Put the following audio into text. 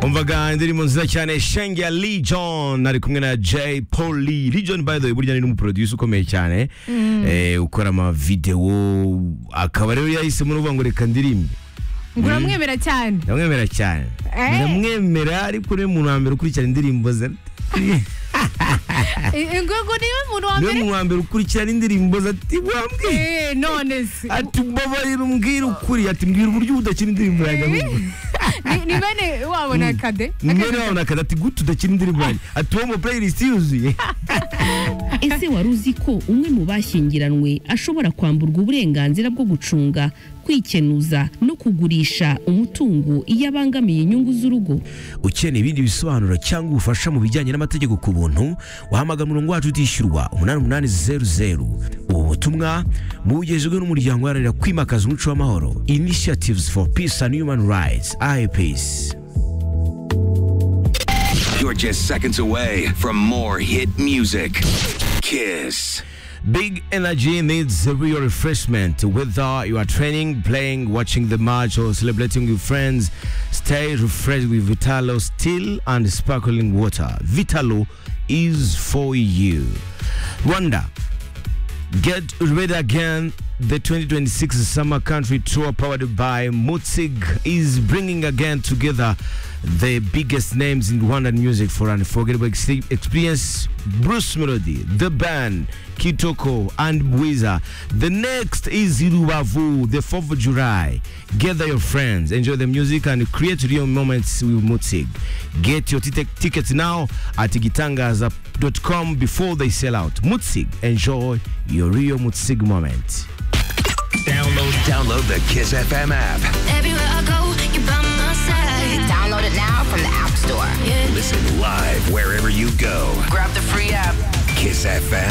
umvaga indirimbo nziza cyane shenge legion ari kumwe na j poli legion by the way burya ni n'umuproducer ukomeye cyane eh, ukora amavidewo akaba rero yahisemo no kuvuga ngo reka ndirimbe uramwemera cyane ndamwemera cyane Eh. ndamwemera ariko niwe muntu wa mbere ukurikirana indirimbo ze ingungu niwe muntu wa niwe mbere muntu wa mbere ukurikirana indirimbo ze ati wambwiye Eh, none se ati mbabarira umbwire ukuri ati mbwira uburyo udakina indirimbo yanjye ahubwo." Ni- ni bene wabona kade mwene wawe nakada ati gute udakina indirimbo yanjye ati uwo mu playlist yuzuye ese wari uzi ko umwe mu bashyingiranywe ashobora kwamburwa uburenganzira bwo gucunga kwikenuza no kugurisha umutungo iyo abangamiye inyungu z'urugo ukeneye ibindi bisobanuro cyangwa ubufasha mu bijyanye n'amategeko ku buntu wahamagara umurongo wacu utishyurwa 8800 ubu butumwa bugejejwe n'umuryango uharanira kwimakaza umuco w'amahoro initiatives for peace and human rights ipeace You're just seconds away from more hit music. Kiss. Big energy needs a real refreshment. Whether you are training, playing, watching the match, or celebrating with friends, stay refreshed with Vitalo still and sparkling water. Vitalo is for you. Rwanda, get ready again. The 2026 Summer Country Tour, powered by Mutzig, is bringing again together the biggest names in Rwandan music for an unforgettable ex- experience. Bruce Melody, The Band, Kitoko, and Bwiza. The next is Irubavu, the 4th of July. Gather your friends, enjoy the music, and create real moments with Mutzig. Get your tic- tickets now at gitangaza.com before they sell out. Mutzig, enjoy your real Mutzig moment. Download the Kiss FM app. Everywhere I go, you're by my side. Download it now from the App Store. Listen live wherever you go. Grab the free app. Kiss FM.